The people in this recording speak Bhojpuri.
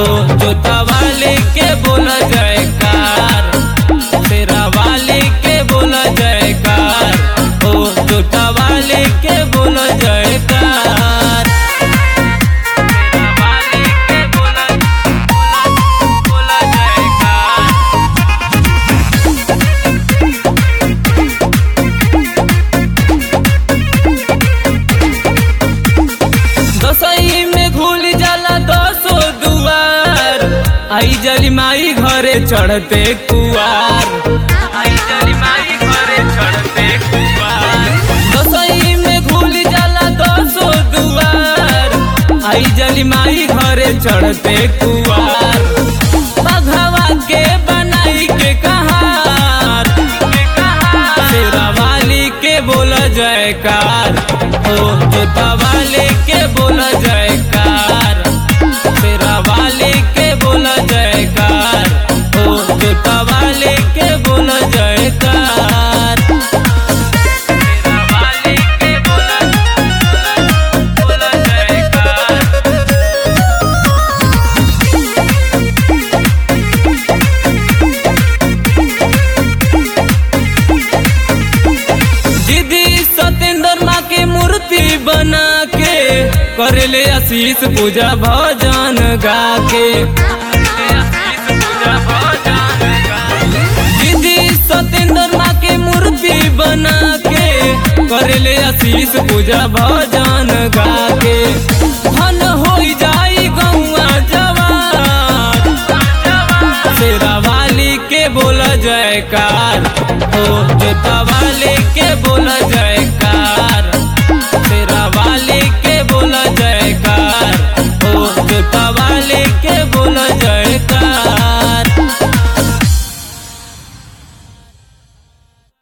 हो जोता वाले के बोला जयकार तेरा वाले के बोला जयकार हो जोता वाले के बोला जयकार तेरा वाले के बोला बोला बोला जयकार दसई में घुल जाला दसो दुआर आई जली माई घरे चढ़ते कुआर आई जली माई घरे चढ़ते कुआर दसई में घुल जाला दसो दुआर आई जली माई घरे चढ़ते कुआर बघवा के बनाई के कहार शेरा वाली के बोला जयकार हो जोता वाले के बोला जयकार शेरा वाले के बोला जयकार हो जोता वाले के बोला जयकार शेरा वाले के बोला बोला जयकार दीदी सत्येंद्र माँ के मूर्ति बना के करले आशीष पूजा भजन गा के दीदी सत्येंद्र माँ के मूर्ति बना के करले आशीष पूजा भजन गा के धन हो जाई गौआ जवान शेरा वाली के बोला जयकार हो जोता वाले के बोला जयकार